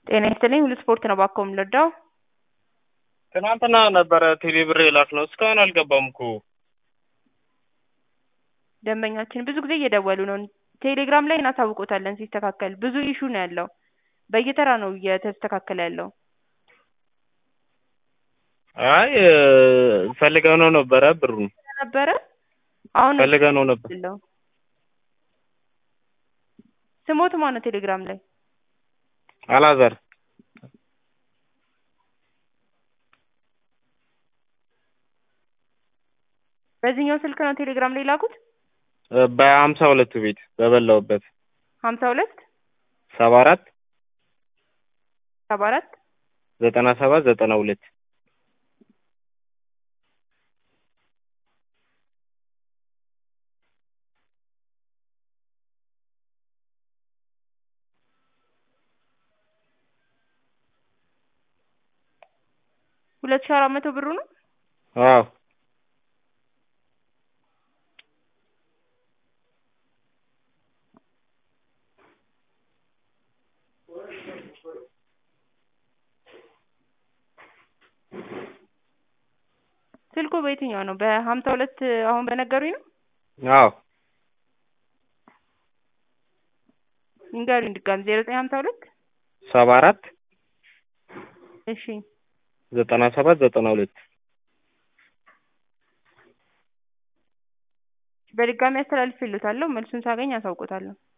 ጤና ይስጥልኝ ሁሉ ስፖርት ነው ባኮ የምንረዳው ትናንትና ነበረ ቴሌ ብር የላክነው እስካሁን አልገባም እኮ ደንበኛችን ብዙ ጊዜ እየደወሉ ነው ቴሌግራም ላይ እናሳውቆታለን ሲስተካከል ብዙ ኢሹ ነው ያለው በየተራ ነው እየተስተካከለ ያለው አይ ፈልገው ነው ነበረ ብሩን ነበረ አሁን ፈልገው ነው ነበር ለው ስሞት ማነው ቴሌግራም ላይ አላዛር በዚህኛው ስልክ ነው ቴሌግራም ላይ ላኩት በሀምሳ ሁለቱ ቤት በበላውበት ሀምሳ ሁለት ሰባ አራት ሰባ አራት ዘጠና ሰባት ዘጠና ሁለት ሁለት ሺህ አራት መቶ ብሩ ነው አዎ ስልኩ በየትኛው ነው በሀምሳ ሁለት አሁን በነገሩኝ ነው አዎ ይንገሩኝ ድጋሚ ዜሮ ዘጠኝ ሀምሳ ሁለት ሰባ አራት እሺ ዘጠና ሰባት ዘጠና ሁለት በድጋሚ አስተላልፌልዎታለሁ መልሱን ሳገኝ አሳውቆታለሁ